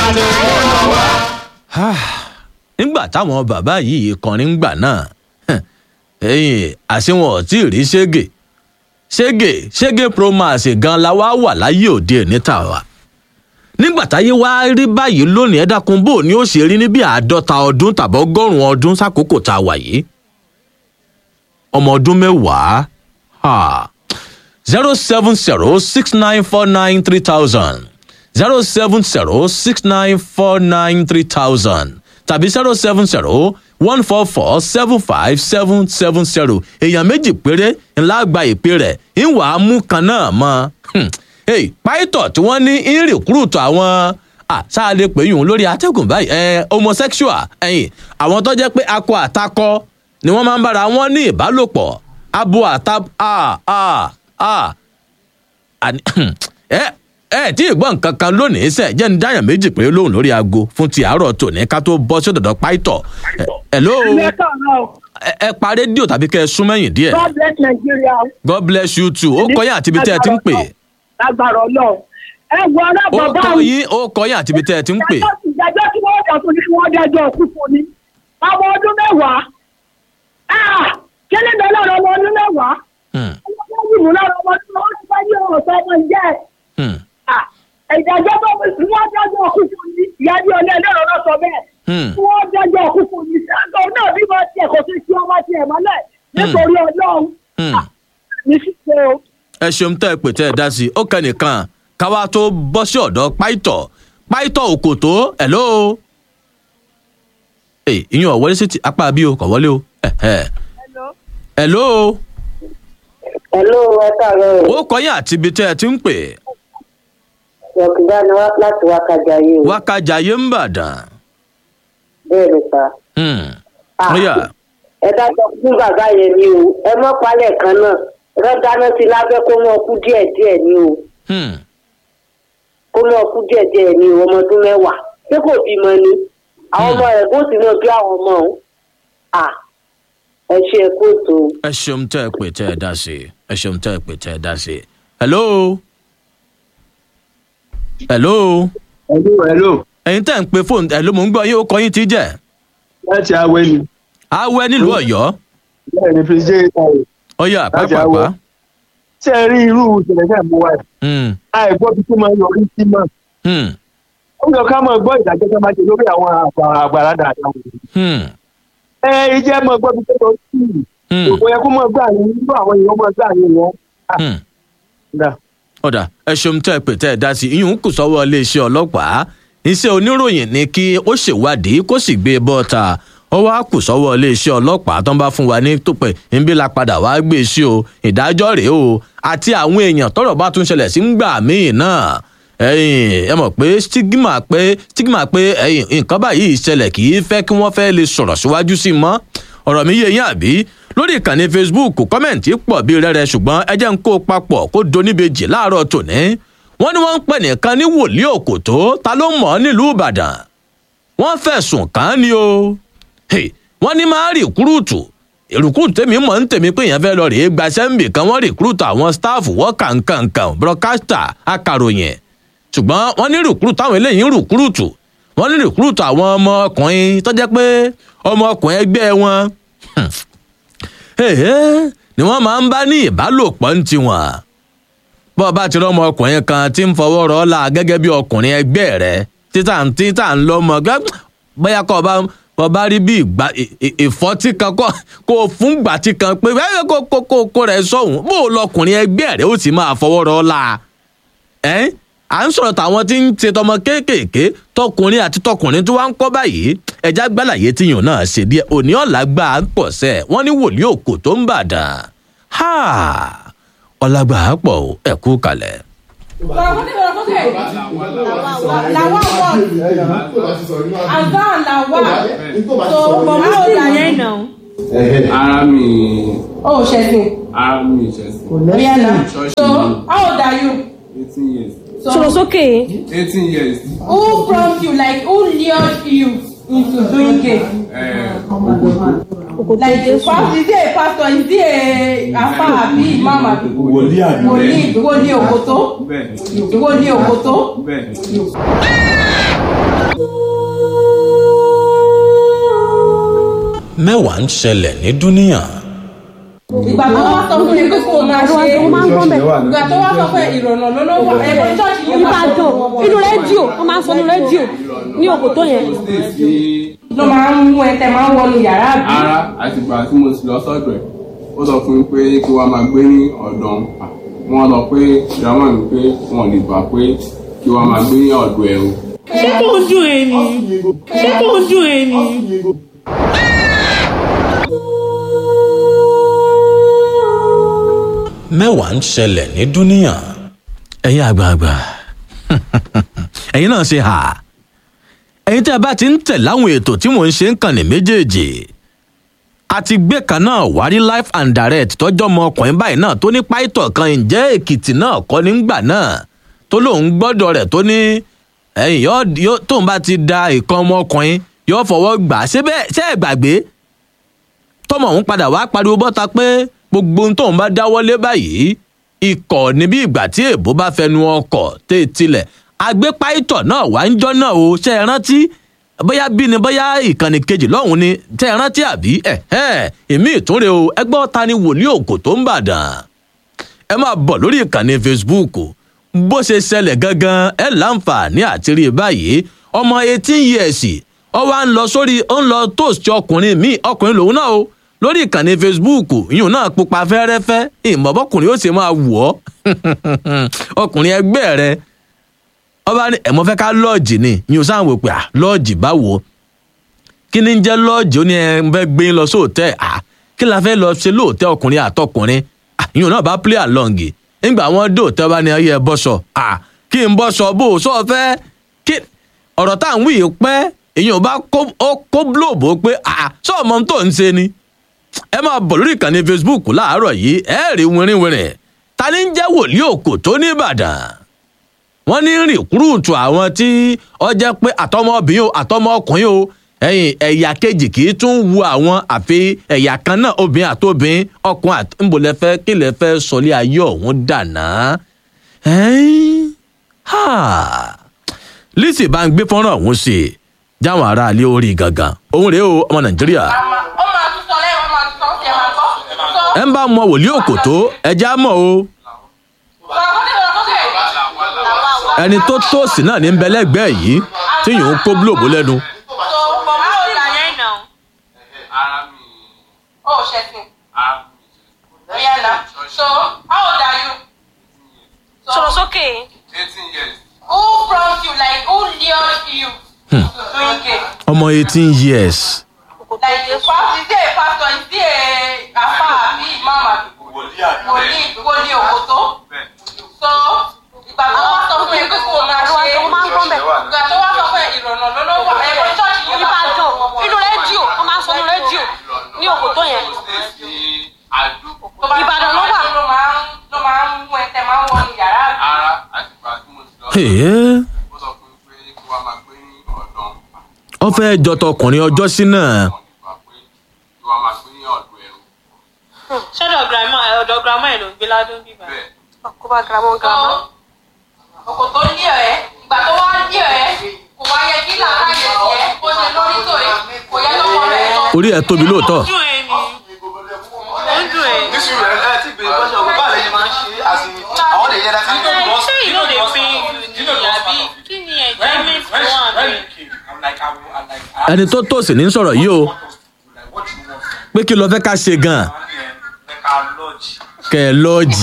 nígbà táwọn bàbá yìí kọrin gbà náà ẹyìn àṣewọ̀n ò tí ì rí ṣége ṣége ṣége promax gan la wá wà láyé òde níta wa nígbà táyé wá rí báyìí lónìí ẹ dákun bò ní ó ṣe rí ní bí àádọ́ta ọdún tàbí ọgọ́rùn-ún ọdún sákòókò tá a wà yìí ọmọ ọdún mẹ́wàá zero seven zero six nine four nine three thousand zero seven zero six nine four nine three thousand tàbí zero seven zero one four four seven five seven seven zero èèyàn méjì péré ńlá gba ìpè rẹ̀ ìwà mú kan náà mọ́ pàìtọ̀ tí wọ́n ní ń rìkúrùtù àwọn sáàlẹ̀ pé yùn lórí atẹ́gùn báyìí ẹ homosexual ẹ̀yìn àwọn tó jẹ́ pé akọ àtakọ ni wọ́n máa ń bára wọn ní ìbálòpọ̀ abo àta a a a ẹ ẹ tí ì gbọ́ nǹkan kan lónìí sẹ́ jẹ́ ní dáyàn méjì péré lóhùn lórí aago fún ti àárọ̀ tòní ká tó bọ́ sí ọ̀dọ̀dọ̀ pàìtọ̀ hello ẹ pa rédíò tàbí kẹ́ ẹ sún mẹ́yìn díẹ̀. God bless Nigeria. God bless you too ó kọ́ yín àti ibi tẹ́ ẹ ti ń pè. lágbára Ọlọ́run ẹ wọ ó ọlọ́pàá kọ́ yín ó kọ́ yín àti ibi tẹ́ ẹ ti ń pè. ìdájọ́ tí wọ́n dà fún ni kí wọ́n dájọ́ òkú fún ni ọmọ ọdún mẹ́wàá kíni bẹ́ẹ̀ lọ́rọ̀ ọmọ ọdún mẹ́wàá Hmm, ọmọ ọdún mú lọ́rọ̀ ọmọ ọdún mẹ́wàá ti bá yí ọ̀rọ̀ sọ ọmọ jẹ́ hmm, ìdájọ́ tó fi wọ́n dájọ́ òkú fún ni ìyá bí ọlẹ́ ẹlẹ́rọ náà sọ bẹ́ẹ̀ hmm. kí wọ́n dájọ́ òkú fún ni sáńtọ̀ náà bí wọ́n tiẹ̀ kò sí sí ọmọ tiẹ̀ mọ́lẹ̀ nítorí Ọlọ́run Hmm. ní ṣíṣe o. ẹ ṣeun tẹ́ ẹ pè tẹ́ ẹ dá sí i ó kẹ́nìkan káwá tó bọ́ sí ọ̀dọ̀ páìtọ̀ páìtọ̀ òkòtó hello. ẹ ìyẹn ọ̀wọ́lé sí ti apá bí o kò wọlé o. ẹ̀hẹ̀. hello. Hello, ẹ káàárọ̀ ó kọ́ yín àti ibi tẹ́ ẹ ti ń pè. Yọ̀kìdá ni wá láti wá kájà yìí o. wákàjà yé ń bàdàn. Bẹ́ẹ̀ ni sá. Hmm. Ah. ó yá. Ẹ dájọ́ fún bàbá yẹn ni o. Ẹ mọ́ palẹ̀ kan náà. Rẹ́ dáná sí lábẹ́ kó mọ́ kú díẹ̀ díẹ̀ ni o. Hmm. Kó mọ́ kú díẹ̀ díẹ̀ ni o ọmọ ọdún mẹ́wàá. Ṣé kò bímọ ni? Àwọn ọmọ rẹ̀ bó sì náà bí àwọn ọmọ òun. À ẹ ṣe é kóòtù o. ẹ ṣeun tẹ́ ẹ pè tẹ́ ẹ dá sí i ẹ ṣeun tẹ́ ẹ pè tẹ́ ẹ dá sí i. hello. hello. hello hello ẹ̀yin tẹ́ ń pe fóònù ẹ̀ ló mò ń gbọ́ yín ó kọ́ yín ti jẹ́. láti awẹ ni awẹ́ nílùú ọ̀yọ́ bẹ́ẹ̀ ni fi ṣe é sáré ọ̀yọ́ Láti àpapàpá. Awẹ́. ṣé ẹ rí irú ìṣẹ̀lẹ̀ náà mú wa yìí? Hmm. àìgbọ́ bí tó máa ń yọrí sí mọ́ Hmm. ó yọ ká máa gbọ́ ìdájọ́ tó máa ṣe lórí àwọn àgbà- àgbàrá dáadáa Hmm. ẹ ìjẹ́ máa gbọ́ bí tó lọ sí i Hmm. kò yẹ kó máa gbà ní irú àwọn èèyàn máa gbà ní wọn. Hmm. Dà. ọ̀dà ẹ ṣeun tẹ́ ẹ pè tẹ́ ẹ dá sí i ìyún kù sọ́wọ́ iléeṣẹ́ ọlọ́pàá iṣẹ́ oníròyìn ni kí ó ṣèwádìí kó sì gbé e bọ́ta ó wá kù sọ́wọ́ iléeṣẹ́ ọlọ́pàá tó ń bá fún wa ní tòpẹ́ níbí la padà wá gbé e sí o ìdájọ́ rèé o àti àwọn èèyàn tọ́rọ̀ bá tún ṣẹlẹ̀ sí ń gbà míì náà ẹ̀yin ẹ mọ̀ pé stigma pé stigma pé ẹ̀yin nǹkan báyìí ṣẹlẹ̀ kì í fẹ́ kí wọ́n fẹ́ lè sọ̀rọ̀ síwájú sí i mọ́ ọ̀rọ̀ mi yé yín àbí lórí ìkànnì facebook kọ́mẹ̀ntì pọ̀ bí rẹ́rẹ́ ṣùgbọ́n ẹ jẹ́ ń kó o papọ̀ kó doníbejì láàárọ̀ tòní wọ́n ní wọ́n ń pè nìkan ní wòlíì òkòtó ta ló mọ̀ ọ́ nílùú ìbàdàn wọ́n fẹ̀sùn kàn án ni o Hey, wọ́n ní máa rìkúrúùtù ìrùkúrúùtù tèmi mọ̀ ń tèmi pé èèyàn fẹ́ lọ rèé gba sẹ́ńbì kan wọ́n rìkúrúùtù àwọn sítáàfù wọ́n kàǹkàǹkàn broadcaster akàròyìn ṣùgbọ́n wọ́n ní rìkúrúùtù táwọn eléyìí ń rìkúrúùtù wọ́n ní rìkúrúùtù àwọn ọmọ ọkùnrin tó jẹ́ pé ọmọ ọkùnrin ẹgbẹ́ wọn Èhé, ni wọ́n máa ń bá ní ìbálòpọ̀ ń tiwọn bọ́ ọ bá ti rọ́mọ ọkùnrin kan tí ń fọwọ́ rọ́ la gẹ́gẹ́ bí ọkùnrin ẹgbẹ́ rẹ títà ń títà ń lọ́mọ gẹ́ bóyá kọ́ ọ bá kọ́ ọ bá rí bí ìgbà ì- ì- ìfọ́tí kan kọ́ kó o fún gbàtí kan pé ẹ kó kó kó kó rẹ sọ̀hún bó o lọkùnrin ẹgbẹ́ rẹ ó sì máa fọwọ́ rọ́ la ẹ́ à ń sọ̀rọ̀ tàwọn tí ń ṣe tọmọ kéékèèké tọkùnrin àti tọkùnrin tí wọ́n ń kọ́ báyìí ẹja gbàlàyé tíyàn náà ṣe díẹ̀ òní ọ̀la gbà á pọ̀ sẹ́ wọ́n ní wòlíì òkò tó ń bàdàn ha ọ̀làgbà á pọ̀ o, ẹ kú kalẹ̀. Làwa wọ̀ Azan làwa. So mọ̀mọ́ ò dà yẹn nà. ara mi O ò ṣẹ̀sìn. ara mi ìṣẹ̀sìn Oya na. Church So ni. how old are you? eighteen years So sókè. eighteen years who prompt you like who lured you into doing it? uh, Like pastor is he a pastor is he a afa abi imam abi? wòlíì àná. Wòlíì ìwọ ni òkòtó? bẹ́ẹ̀ Ìwọ ni òkòtó? bẹ́ẹ̀ mẹ́wàá ń ṣẹlẹ̀ ní dúníyàn. ìgbà tó wá sọ fún mi pé kó o máa ṣe é ìgbà tó wá sọ fún ìrọ̀nà lọ́lọ́wọ́ ẹ̀kọ́ ṣọ́ọ̀ṣì yìí máa ìbàdàn inú rédíò wọn máa ń sọ inú rédíò ní òkòtó yẹn sí ló máa ń mú ẹ tẹ máa ń wọnú yàrá àbí. ara àtìgbà tí mo ti lọ sọ́dọ̀ ẹ̀ ó sọ fún mi pé kí wọ́n máa gbé ní ọ̀dọ̀ òun. wọ́n lọ pé ìdámọ̀ mi pé wọn ò lè gbà pé kí wọ́n máa gbé ní ọ̀dọ̀ ẹ̀ o. ṣé kò ń dùn ẹ ni ṣé kò ń dùn ẹ ni. mẹ́wàá ń ṣẹlẹ̀ ní dúníyàn. ẹ̀yin àgbààgbà ẹ̀yin náà ṣe hà ẹ̀yin tí a bá ti ń tẹ̀ láwọn ètò tí mò ń ṣe ń kàn ní méjèèjì àti gbé kan náà wárí life and direct tọjọ́ ọmọ ọkùnrin báyìí náà tó ní páìtọ̀ kan ǹjẹ́ èkìtì náà kọ́ nígbà náà tó lóun gbọ́dọ̀ rẹ̀ tó ní ẹ̀yìn yóò yóò- tóun bá ti da ìkan ọmọkùnrin yóò fọwọ́ gbà á ṣé bẹ́ẹ̀ ṣé ẹ̀ gbàgbé tọmọ òun padà wá pariwo bọ́ta pé gbogbo ohun tóun bá dáwọ́lé báyìí ikọ̀ níbi ìgbà tí èbó bá fẹnu ọkọ̀ tẹ́ ẹ tilẹ̀ agbépáìtọ̀ náà wá ń jọ́ náà o ṣe é rántí bóyá bí ni bóyá ìkànnì kejì lọ́hùn ni ṣe é rántí àbí ẹ̀ ẹ̀ èmi ìtúnre o ẹgbẹ́ ta ni wòlíì òkò tó ń bàdàn ẹ máa bọ̀ lórí ìkànnì facebook bó ṣe ṣẹlẹ̀ gangan ẹ láǹfààní àti rí i báyìí ọmọ eighteen years ọ wá ń lọ sórí ó ń lọ toast ọkùnrin míì ọkùnrin lòun náà o lórí ìkànnì facebook ìyún náà pupa fẹ́rẹ́fẹ́ ìmọ̀bọ́kùnrin ó sì máa wù ọ́ ọkùnrin ẹgbẹ́ rẹ ọba ní ẹ̀mọ́ fẹ́ ká lọ́ọ̀jì ni ìyún sáà wò pé à lọ́ọ̀jì báwo kí ni ń jẹ́ lọ́ọ̀jì ó ní ẹ ń fẹ́ gbé yín lọ sóòtẹ́ à kí la fẹ́ lọ ṣe lóòtẹ́ ọkùnrin àtọkùnrin à ìyún náà bá play along nígbà wọn dóòtẹ́ bá ní ayé ẹ bọ́sọ̀ à kí n bọ́sọ̀ bó o sọ fẹ́ kí ọ̀rọ̀ tá à ń wí yìí pẹ́ èyàn bá kó ó kó blóòbù pé à sọ ọmọ tó ń ṣe ni ẹ máa bọ̀ lórí ìkànnì facebook láàárọ̀ yìí ẹ rí wìrìwìrì ta ni ń jẹ́ wòlíì òkò tó ní ìbàdàn wọ́n ní rìkúrúùtù àwọn tí ọ jẹ́ pé àtọmọbìnrin o àtọmọkùnrin o ẹ̀yìn ẹ̀yà kejì kì í tún wu àwọn àfi ẹ̀yà kan náà obìnrin àtobìnrin ọkùnrin àti ńbọ̀lẹ́fẹ́ kí lè fẹ́ sọlé ayé ọ̀hún dànà. ẹ̀yìn ha lisi bá ń gbé fọ́nrán ọ̀hún sí i jáwọn aráalé orí gangan òun rèé o ọmọ nàìjíríà ó máa tún sọ lẹ́yìn ó máa tún sọ ó tiẹ̀ máa gbọ́. sọ ẹ ń bá mọ wòlíì òkòtó ẹjẹ á mọ o sọ ó ní ìrọ̀lọ́ sókè. ẹni tó tóòsì náà ní ń bẹ lẹ́gbẹ̀ẹ́ yìí tí yòó ń kó búlòbó lẹ́nu so for my own life ara mi oh ṣẹ̀sìn ara mi oya na so how old are you. so sọ̀rọ̀ sókè eighteen years. who prompt you like who lured you. doing it. ọmọ eighteen years like the pastor is he a pastor is he a afa abi imam abi wòlíì wòlíì òkòtó so ìgbà tó wá sọ fún mi pé kó o máa ṣe é wọn máa ń gbọ́n bẹ̀. ìgbà tó wá sọ fún ẹ ìrọ̀nà lọ́lọ́wọ́ ẹ̀kọ́ ṣọ́ọ̀ṣì yìí máa ìbàdàn inú rédíò wọn máa ń sọ inú rédíò ní òkòtó yẹn sí àdó. Ìbàdàn ló wà. ló máa ń ló máa ń mú ẹ tẹ máa ń wọ ní yàrá àbí. ara àtìgbà tí mo ti lọ Èé, ó sọ fún mi pé kí wọ́n máa gbé ní ọ̀dọ̀ òun. ó fẹ́ jọ tọkùnrin ọjọ́ sí náà wọn lè gbà pé kí wọ́n máa gbé ní ọ̀dọ̀ ẹ̀ o. ṣọ́dọ̀ girama ọ̀dọ̀ girama ẹ̀ ló ń gbé ládùn bíbá bẹ́ẹ̀ kó bá girama girama. ọkọ̀ tó ní ẹ̀ ìgbà tó wá ní ẹ̀ kò wá yẹ kí làákàyè tiẹ̀ kó ṣe lórí tòye kò yẹ lọ́kọ̀ rẹ̀ lọ. orí ẹ̀ tóbi lóòótọ́ dùn ẹ̀ ni ó ń dùn ẹ̀. nísù rẹ ẹ ti bèrè pẹ́sẹ̀ ọ̀gbọ́n báà lẹ́yìn máa ń ṣe àsìn àwọn lè yẹ dáká tó bọ́ ṣé you no dey pay you ni àbí kí ni enjoyment tó wà bẹ́ẹ̀. ẹni tó tóòsì ní sọ̀rọ̀ yìí o pé kí ló fẹ́ ká ṣe gan-an kẹ́ ẹ lọ́ọ̀jì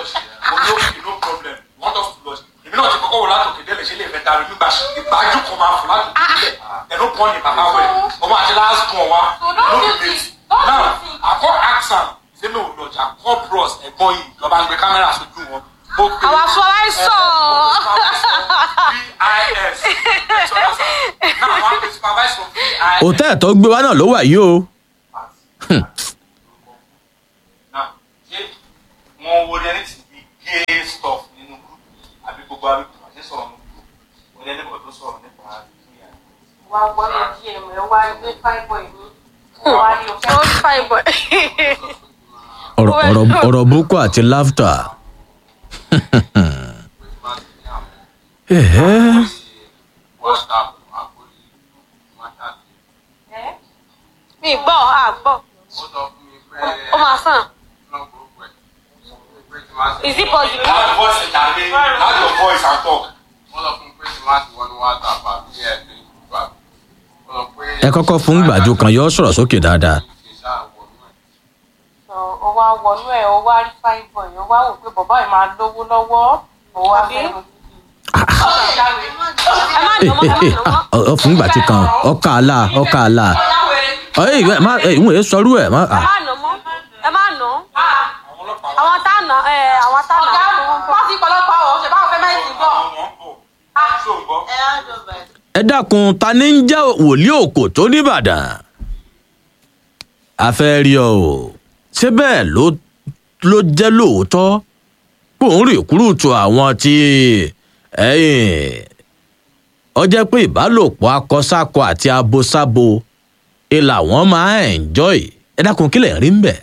ọmọ àti last born wa ló fi lè now akọ axam ṣe mi ò lọjà akọ bros ẹ̀gbọ́n yìí lọba ń gbé kámẹ́rà sójú wọn. mo pe Our supervisor. bis now wọn pe supervisor bis. òtẹ́ẹ̀ tó gbé wa náà ló wà yìí o Now, ṣé wọn wo ní ẹni tí bí gay stuff nínú group àbí gbogbo àbí kò ṣe sọ̀rọ̀ nínú group wọn ní ẹni kò tó sọ̀rọ̀ nípa ìyá wá wọlé díẹ̀ mọ̀ ẹ́ wá gbé fine boy ní wá ní o fẹ́. ó fine boy. ọ̀rọ̀ ọ̀rọ̀ ọ̀rọ̀ boko àti laughter. Ẹ̀hẹ́. whatsapp àkórí whatsapp mi mi gbọ́ àgbọ̀ ó sọ fún mi pé ó máa sàn náà gbogbo ẹ̀ pé tí máa is it possible. How the voice is Jare? How your voice and talk? wọ́n sọ fún mi pé tí máa ti wọnú whatsapp àbí ẹ̀ ní ìgbà wọ́n sọ pé ẹ kọ́kọ́ fún gbàjú kan yọ sọ̀rọ̀ sókè dáadáa. kì í ṣáà wọnú ẹ̀. ó wá wọnú ẹ̀ ó wá rí fine boy ó wá wò pé bàbá yìí máa lówó lọ́wọ́ ó wá fẹ́ lọ ẹ má nà mọ́ ẹ má nà mọ́. ọ fún gbàjú kan ọkà àlà ọkà àlà ọyẹ ìwé má ìwé yẹn sọrú ẹ má. ẹ má nà mọ́ ẹ má nà àwọn tá nà ẹ àwọn tá nà. ọ̀gá pọ́sì pọ̀lọpọ̀ ọ̀ ṣe báwọn fẹ́ mẹ́sì bọ̀. Ṣé o gbọ́? ẹ dákun ta ni ń jẹ́ wòlíì òkò tó nìbàdàn. a fẹ́ rí ọ o ṣé bẹ́ẹ̀ ló ló jẹ́ lóòótọ́ pé òun rìkúrùtù àwọn tí ẹ̀yìn ọ jẹ́ pé ìbálòpọ̀ akọsákọ àti abosábo ìlà wọn máa enjoy ẹ dákun kílẹ̀ rí ń bẹ̀.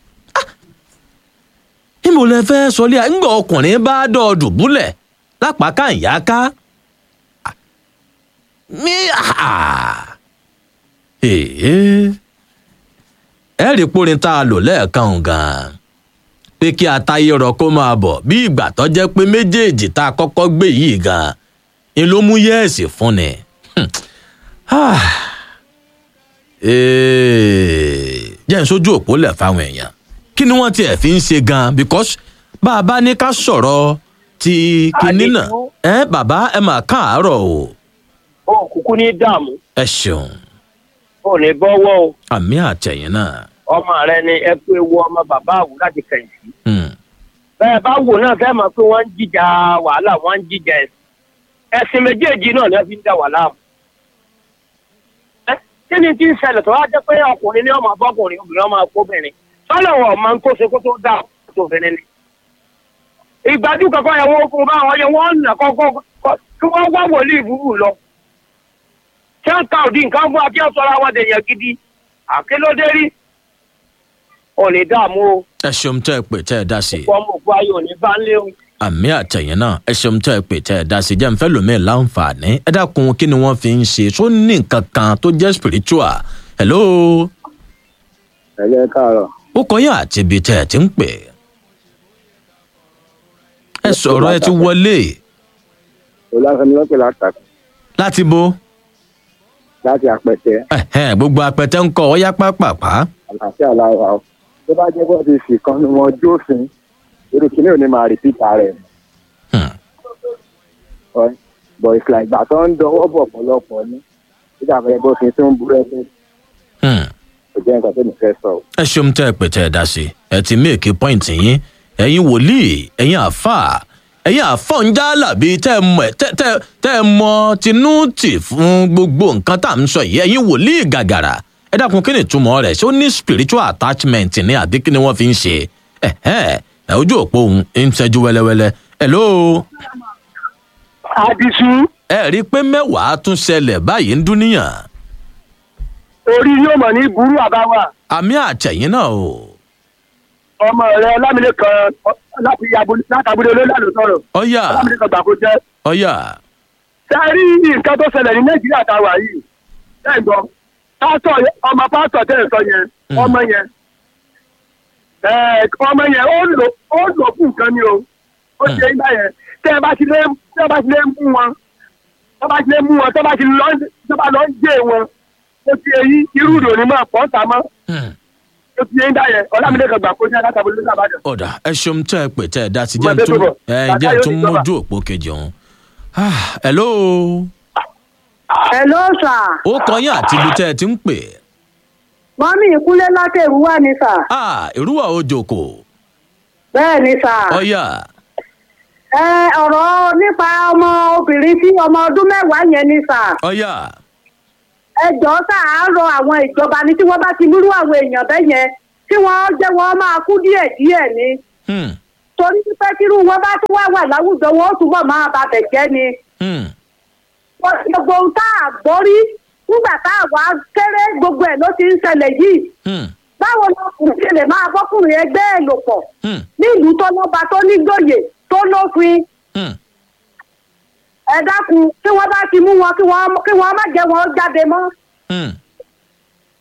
níbo lẹ fẹ́ sọlé à ńgbà ọkùnrin bá dọ̀ọ̀dù búlẹ̀ lápáká ìyáká mi ẹ rí pórin tá a lò lẹ́ẹ̀kan gan-an pé kí atayé rọ kó máa bọ̀ bí ìgbà tó jẹ́ pé méjèèjì tá a kọ́kọ́ gbé yìí gan-an ni ló mú yẹ́ẹ̀sì fún ni. jẹ́ ń sójú òpó lẹ̀ fáwọn èèyàn kí ni wọ́n tiẹ̀ fi ń ṣe gan-an because bá a bá ní ká sọ̀rọ̀ ti kinní náà ẹ bàbá ẹ mà káàárọ̀ o ó kúkú ní dààmú ẹ ṣeun ó ní bọ́wọ́ o àmì àtẹ̀yìn náà. ọmọ rẹ ni ẹ pé wo ọmọ bàbá àwù láti kẹ̀yìn sí. Hmm. bẹ́ẹ̀ bá wò náà fẹ́ mọ̀ pé wọ́n ń jíjà wàhálà wọ́n ń jíjà ẹ̀sìn ẹ̀sìn méjèèjì náà ni wọ́n fi ń dà wàhálà mu. Ẹ, kí ni tí ń ṣẹlẹ̀ tó wá jẹ́ pé ọkùnrin ní ọmọ abọ́kùnrin obìnrin ọmọ akóbìnrin sọ́lọ̀ wọn máa ń tó ṣe kó tó dà tó obìnrin ni. ìgbájú kankan yẹn wọ́n fún báwọn yẹn wọ́n nà kọ́kọ́ kí wọ́n wá wòlíì burú lọ. ṣé ń ka òdi nǹkan fún akíyàn sọ́ra wọn dèèyàn gidi àkélódé rí ò ní dààmú o ẹ ṣeun tẹ́ ẹ pè tẹ́ ẹ dá sí i ọmọ òkú ayé ò ní bá ń léwu. àmì àtẹ̀yìn náà ẹ ṣeun tẹ́ ẹ pè tẹ́ ẹ dá sí i jẹ́ nfẹ́ lómi láǹfààní ẹ dákun kí ni wọ́n fi ń ṣe tó ní nǹkan kan tó jẹ́ spiritual hello ẹ̀lẹ́ káàárọ̀ ó kọ́ yín àti ibi tẹ́ ẹ ti ń pè ẹ sọ̀rọ̀ ẹ ti wọlé olùwàsánmi lọ́pẹ̀ látàkì láti bo láti àpẹtẹ ẹ̀hẹ́n, gbogbo apẹtẹ ń kọ́ ọ yá pápápá àlàáfíà lára o tó bá jẹ́ bó ti fi kan ní wọn jófin irú kìíní ò ní máa rìpítà rẹ̀ Hmm. Ọ̀- bọ̀ ìfìlà ìgbà tó ń dọwọ́ bọ̀ pọ̀lọpọ̀ ní nígbà fẹ́ bó fi tún búrẹ́dì Hmm. kò jẹ́ nǹkan tó ní fẹ́ sọ o. ẹ ṣeun tẹ́ ẹ pè tẹ́ ẹ dá sí i ẹ ti méèkì pọ́ìntì yín ẹ̀yin wòlíì ẹ̀yin àfà ẹ̀yin àfọ̀njálà bíi tẹ́ ẹ mọ̀ tẹ́ tẹ́ tẹ́ ẹ mọ tinú tì fún gbogbo nǹkan tá à ń sọ yìí ẹ̀yin wòlíì gàgàrà ẹ dákun kí ni ìtumọ̀ rẹ̀ ṣé ó ní spiritual attachment ní àbí kí ni wọ́n fi ń ṣe ẹ̀hẹ́ ẹ̀ ojú òpó òun ń ṣẹ́jú wẹ́lẹ́wẹ́lẹ́ hello àdìsú ẹ rí i pé mẹ́wàá tún ṣẹlẹ̀ báyìí ń dúníyàn orí yóò mọ̀ ní burú àbáwá àmì àtẹ̀yìn náà o ọmọ rẹ lámìlẹ kan láti abúlé látàbúlé olólàlú sọ̀rọ̀ ọ̀yà lámìlẹ kan gbàgbó jẹ́. ọ̀yà sẹ́rí nǹkan tó ṣẹlẹ̀ ní nàìjíríà tá a wà yìí bẹ́ẹ̀ gbọ́ pásítọ̀ yẹn- ọmọ pásítọ̀ tẹ̀ ń sọ yẹn Mm. ọmọ yẹn ẹ̀ẹ́, ọmọ yẹn ó lò ó lò fún nǹkan ni o ó ṣe ń bá yẹn tẹ́ ẹ bá ti lé tẹ́ ẹ bá ti lé mú wọn tẹ́ ẹ bá ti lé mú wọn tẹ́ ẹ bá ti lọ tẹ́ ẹ bá lọ ń jẹ́ wọn ó ti èyí irú ìròyìn máa pọ̀ ń ta mọ́ Hmm. ó ti yẹn ń dá yẹn ọlámídé kan gbà kó jẹ́ látàbọ̀lẹ́ lọ́sàbàdàn. ọ̀dà ẹ ṣeun tẹ́ ẹ pè tẹ́ ẹ dá sí Mo jẹ́ ń ẹgbẹ́ tún tó bọ̀. ẹ Bàtà jẹ́ ń yóò tún ní jọba. mójú òpó kejì ọ̀hún. Ah, hello Hello sir. ó kọ yín àti ibi tẹ́ ẹ ti ń pè. Mọ́mí ìkúnlé látẹ̀rù wà ní sà. Ah, ìrúwà òjòkó Bẹ́ẹ̀ ni sà. ọ̀yà Ẹ ọ̀rọ̀ nípa ọmọ obìnrin tí ọmọ ọdún mẹ́wàá yẹn ni sà. ọ̀yà Ẹ jọ̀ọ́ sà á rọ àwọn ìjọba ní tí wọ́n bá ti múrú àwọn èèyàn bẹ́ẹ̀ yẹn tí wọ́n jẹ́ wọ́n máa kú díẹ̀ díẹ̀ ni. Hmm, Torí pé kírú wọn bá tún wá wà láwùjọ wọn ó túbọ̀ máa babẹ̀ jẹ́ ni. hmm, Wọ́n ti gbogbo ohun tá a gbọ́ rí nígbà tá a wá kéré gbogbo ẹ̀ ló ti ń ṣẹlẹ̀ yìí. hmm, Báwo ni ọkùnrin ṣe lè máa bọ́kùnrin ẹgbẹ́ ẹ̀ lò pọ̀? hmm, nílùú tó lọ́ba tó nígbòye tó lófin hmm. ẹ dákun kí wọ́n bá ti mú wọn kí wọ́n kí wọ́n má jẹ́ wọn jáde mọ́ hmm.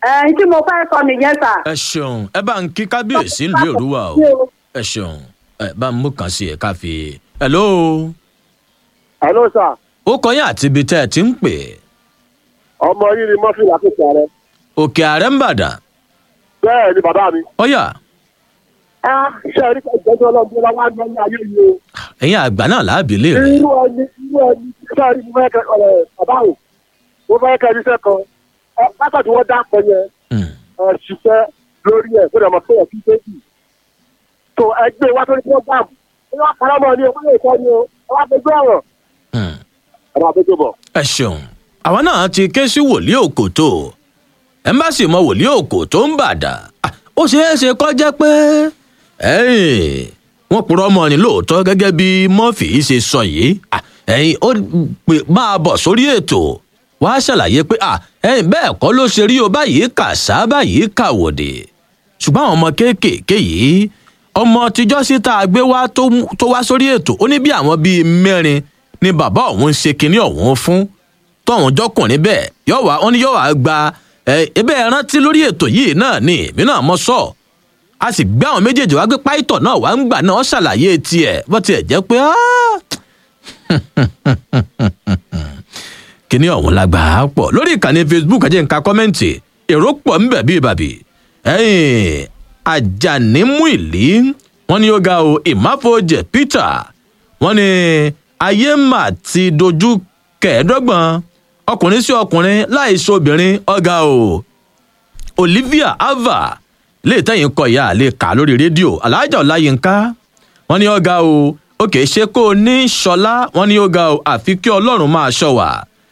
ẹ̀ tí mo fẹ́ sọ nìyẹn sà. ẹ ṣeun ẹ bá ń kí kábíyèsí ìlú èrúwà o ẹ ṣeun ẹ bá ń mú kàn sí ẹ ká fi. hello Hello sir, ó kọyìn àti ibi tẹ́ ẹ ti ń pè ọmọ yìí ni Murphy lákòókò rẹ. òkè ààrẹ ń bàdàn Bẹ́ẹ̀ ni bàbá mi. ọyà Ṣé ẹ̀rí kan ìjọ́jọ́ ọlọ́run ló wá ní ayé yìí o? ẹ̀yin àgbà náà láàbì lè rè Irú ẹni irú ẹni ṣé ẹ̀rí mo fẹ́ kẹ́ ọ̀rẹ́ bàbá o? Mo fẹ́ kẹ́ ẹni sẹ́kan. Látàdí wọ́n dá pẹ́ yẹn. Ẹ ṣiṣẹ́ lórí ẹ̀ fún ọmọ tó yẹ kí ṣéèkì. Tó ẹgbẹ́ wa tó ní program. Ẹ wá pàrọ̀ mọ́ ni o, wọ́n lè kọ́ ni o, ẹ wá gbẹgbẹ́ ọ̀rọ̀. Ẹ máa gbẹgbẹ́ bọ̀. ẹ ṣeun àwọn náà ti ké sí wòlíì òkòtó ẹmbásì mọ wòlíì òkòtó ń bàdà Ah, ó ṣeé ṣe kọ́ jẹ́ pé ẹ̀yìn, wọ́n purọ́ mọ́ ni lóòótọ́ gẹ́gẹ́ bí murphy ṣe sọ yìí Ah, ẹ̀yìn, ó pè máa bọ̀ sórí ètò wàá ṣàlàyé pé ah, ẹ̀yìn, bẹ́ẹ̀ kọ́ ló ṣe rí o báyìí kà sá báyìí kà wòdì ṣùgbọ́n àwọn ọmọ kéékèèké yìí ọmọ tíjọ́ sí tá a gbé wá tó mú- tó wá sórí ètò ó ní bí àwọn bíi mẹ́rin ni bàbá òun ń ṣe kinní ọ̀hún fún tọ́hún jọkùnrin bẹ́ẹ̀ yóò wá wọn ni yóò wá gba ẹ ebe ẹ rántí lórí ètò yìí náà ni èmi náà mọ sọ a sì gbé àwọn méjèèjì wá gbé páìtọ̀ náà wá ń gbà náà ó ṣàlàyé tiẹ̀ bó tiẹ̀ jẹ́ pé áá kíní ọ̀hún la gbà á pọ̀ lórí ìkànnì facebook ajẹ́ nǹka kọ́mẹ́ǹtì èrò pọ̀ ń bẹ̀ bíi bàbí ẹ̀yìn ajanimú ìlí wọn ni ó ga o ìmáfojẹ peter wọn ni ayé mà ti dojú kẹẹ̀ẹ́dọ́gbọ̀n ọkùnrin sí ọkùnrin láì so obìnrin ọ̀gá o olivia ava lè tẹ̀yìn kọ ìyá lè kà lórí rédíò alájà ọláyínká wọn ní ọ̀gá o ó kìí ṣe kó o ní ṣọlá wọn ní ọ̀gá o àfi kí ọlọ́run máa ṣọ wà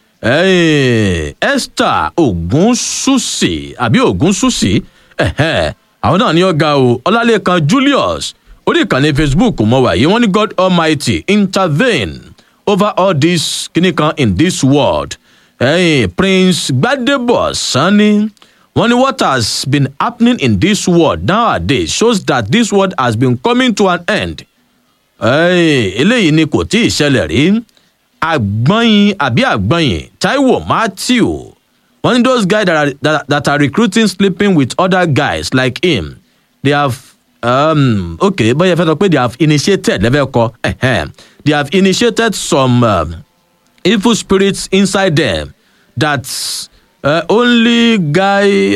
Ẹ̀ẹ́n, esther ogunṣuṣi àbí ogunṣuṣi ẹ̀hẹ́n, àwọn náà ní ọ̀gá o ọlálẹ́kan julius orí ìkànnì facebook mọ̀ wáyé wọ́n ní god almighty intervene over all this kìnnìkan in this world Hey, Prince Gbadebo Sani, wọ́n ní what has been happening in this world nowadays shows that this world has been coming to an end. Hey, eléyìí ni kò tí ì ṣẹlẹ̀ rí. Àgbọ̀nyin àbí àgbọ̀nyin Taiwo Matthew, wọ́n ní those guys that are, that, that are recruiting sleeping with other guys like him, they have um, okay bóyá ẹ fẹ́ sọ pé they have initiated lẹ́fẹ̀ẹ́ kọ they have initiated some. Um, evil spirits inside them that uh, only guy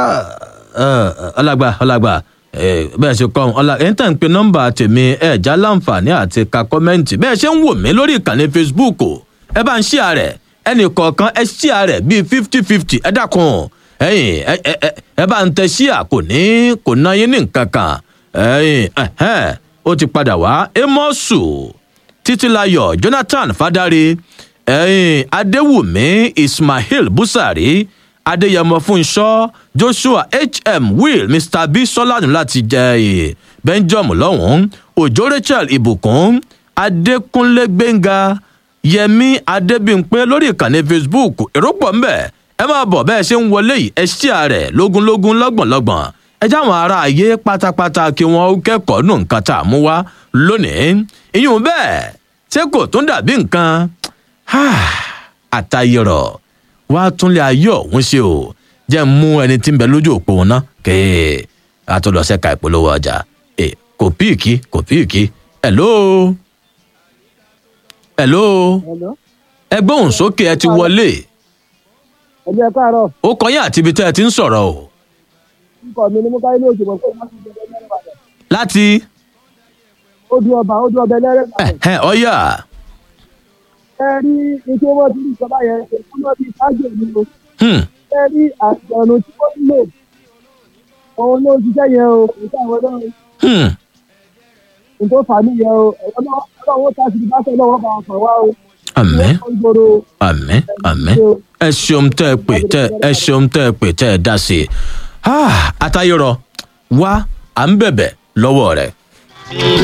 ọlágbà ọlágbà bẹ́ẹ̀ ṣe kọ́ ọ̀la ẹ̀yìn tàn ń pe nọ́mbà tèmi ẹ̀ já láǹfààní àti ka kọ́mẹ́ǹtì bẹ́ẹ̀ ṣe ń wò mí lórí ìkànnì facebook o ẹ bá ń ṣí ààrẹ ẹnì kọ̀ọ̀kan ẹ ṣí ààrẹ bíi fifty fifty ẹ dákun ẹ̀yìn ẹ bá ń tẹ ṣí à kò ní kò ná yín ní nǹkan kan ẹ̀yìn ó ti padà wá amosu títílayọ jonathan fadare ẹ̀yìn adéwùmí ismail busari adéyẹmọ fúnṣọ joshua hm will mr b sọlánù láti jẹ ẹ benjamin lọ́hùn-ún òjò rachel ìbùkún adékúnlé gbẹ̀ngà yẹmi adébímpé lórí ìkànnì facebook èrò pọ̀ ńbẹ̀ ẹ máa bọ̀ bẹ́ẹ̀ ṣe ń wọlé yìí ẹ ṣí ààrẹ lógúnlógún lọ́gbọ̀nlọ́gbọ̀n ẹ jáwọn ará ayé pátápátá kí wọ́n kẹ́kọ̀ọ́ nù nǹkan tá a mú wá lónìí ìyún bẹ́ẹ̀ ṣé kò tún dàbí nǹkan àtayọrọ wàá túnlé ayé ọ̀hún ṣe o jẹ́ ń mú ẹni tí ń bẹ lójú òpó wọn náà kéè àtúndọ̀sẹ̀ ka ìpolówó ọjà ẹ kò píìkì kò píìkì hello hello ẹ gbóhùn sókè ẹ ti wọlé ẹgbẹ́ káàárọ̀ ó kọyìn àti ibi tẹ́ ẹ ti ń sọ̀rọ̀ o nǹkan mi ni mo káyé ní òjò mọ̀ pé wọ́n ti jẹ́ ẹgbẹ́ ìbàdàn láti ó du ọba ó du ọbẹ̀ lẹ́rẹ́ ẹ ọyà ẹ rí ike wọn ti rí ìjọba yẹn èkó náà ti ṣáájú èmi o ẹ rí àgbọ̀nù tí wọ́n lò òun ló ń ṣiṣẹ́ yẹn o kò sí àwọn náà nǹkan fà mí yẹn o ẹ̀wọ́n náà ọlọ́run tá a sì ti bá sọ lọ́wọ́ bá wọn fà wá o. àmì àmì àmì ẹ ṣeun tẹ ẹ pè tẹ ẹ ṣeun tẹ ẹ pè tẹ ẹ dá sí i àtayọrọ wá à ń bẹ̀bẹ̀ lọ́wọ́ rẹ̀.